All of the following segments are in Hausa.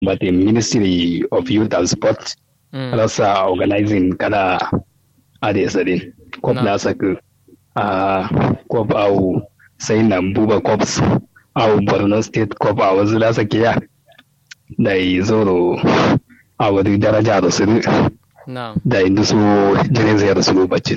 but the Ministry of Youth and Sport rasa organizing kada ade sadin kop na saku a kop au sai nan buba cops au Borno State kop a wasu da sakiya da yi zoro a wani daraja da su da inda su jirin zai da su bacin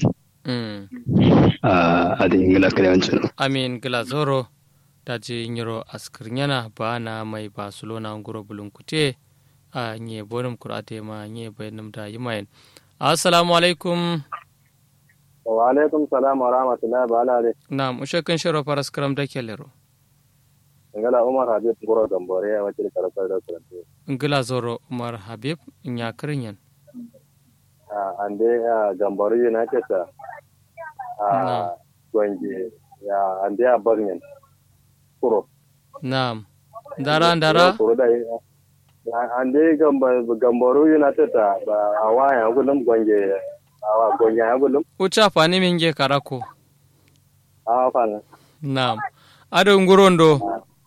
a da ingila karewancin amin gila zoro da je nyiro askirnyana ba na mai barcelona nguro bulunkute a nye bonum kurate ma nye bayanum da yimayen assalamu alaikum wa alaikum salam wa rahmatullahi wa barakatuh na mushakin shiro faras karam da kelero ngala umar habib ngoro gambore ya wacce karafar da karatu ngila zoro umar habib nya kirinyan a ande gambore united a gwange ya ande a barnyan kuro na'am dara dara ande gamboro united a waya gulum gwange a gwange ya gulum ucha fani minge karako a fana na'am ado ngurondo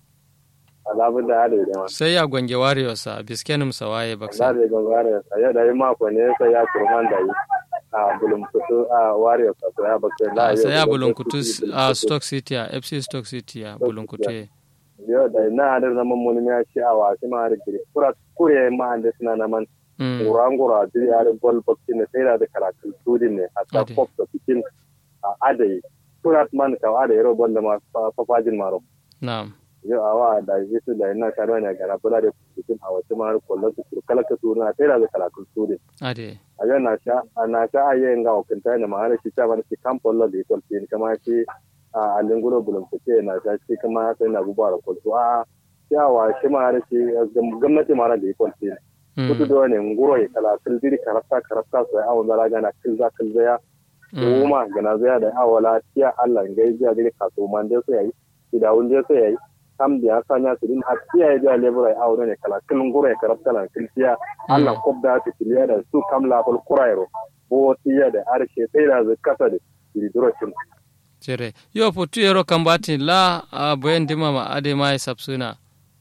alabun da ado da sai ya gwange warriors a biskenim sawaye baksa da gwange warriors ya da yi mako ne sai ya kurman da yi a bulunkutu a warriors a ya baksa da sai ya bulunkutu a stock city a fc stock city a bulunkutu yo da na hadar na mun ya ci a wasu ma da gire kura kure ma da suna na man ngura ngura da ya da ball box ne sai da karatu tudin ne a ta pop da cikin a adai kura man ka ada yaro ball da ma fafajin maro na'am yo awa da yesu da ina karo ne gara bula da cikin a wasu ma kullu su kala ka tuna sai da karatu tudin ade ayo na sha na sha aye nga okinta ne ma shi ta ban shi kampollo da ikon tin kama shi a linguro bulun fice na ta shi kuma sai na gubar kwalto a yawa shi ma da shi gwamnati ma da ikon tin kudu da ne nguro ya kala kilziri karafta karafta sai awon zara gana kilza kilza ya kuma gana zaya da awala tiya Allah ngai jiya da kaso man da sai yayi da wunde sai yayi kam da ya sanya su din har tiya ya da lebura ya awon ne kala kilin nguro ya karafta la kilziya Allah kobda ta kiliya da su kam la kul kurairo bo tiya da arshe sai da zakata da diro cin cire yo putu yero kambati la a boyen dima ma ade mai sapsuna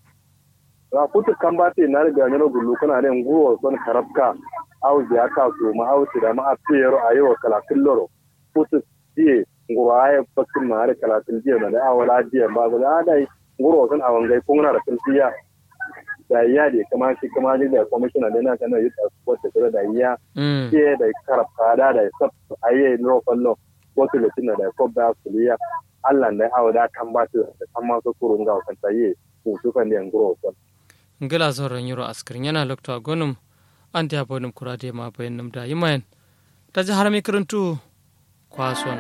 ra putu kambati na riga ne no gulu kana ne nguwo son karabka au ya ka so ma au da ma a yero ayo kala killoro putu die nguro ay bakin ma are kala tilje na da awala die ba ga dai nguro son awan gai kun na da tiljiya da iya de kama shi kama ni da commissioner da na kana yi support da da iya ke da karabka da da sab aye no fallo wasu lokacin da ko da kuliya Allah ne hawa da kan ba su da kan masu kurun ga kan tayi ku su kan da ngoro ko ngila zoron yuro askrin yana lokto gonum an da bonum kurade ma bayan nam da yimayen ta ji har mikarantu kwason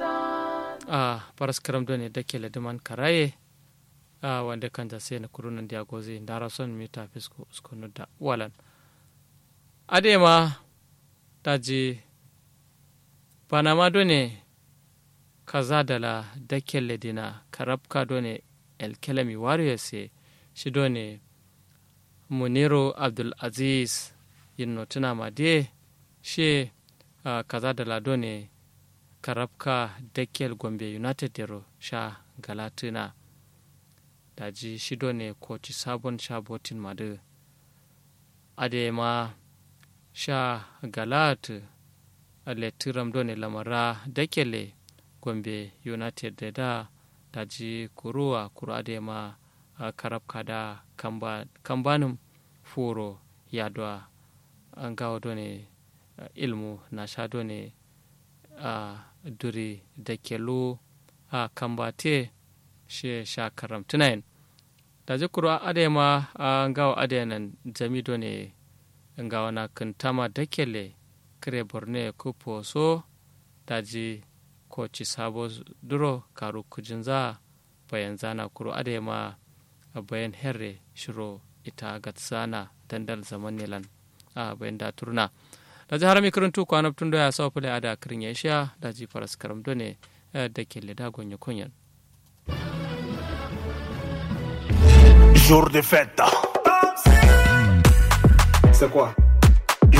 a paras karam do ne dake ladaman karaye a wanda kan da sai na kurunan da goze da son mita fisko uskonu da walan adema ta ji panama do ne kaza dala dakelle dina karabka done elkelemi warriors shi done muniro abdul aziz yinno tuna ma de she uh, kaza dala done karabka dakel gombe united dero sha galatuna daji shi done koci sabon sha botin madu ade ma sha galat letiram done lamara dakele gombe united da da daji kuruwa kura da ma karab kada kambanin furo yadwa an gawa done ilmu na sha done a duri da kelu a kambate shi sha karam tunayin daji kura adema an gawa adenan jami done gawa na kintama dakele kire borne kupo so daji ko ci sabo duro karu kujin za bayan zana kuro adema bayan herre shiro ita gatsana dandal zaman nilan a bayan da turna da ji harami karantu kwana tun da ya sa fule a da kirin ya sha da ji faras karam ne da ke leda gonye kunyan Jour de fête. C'est quoi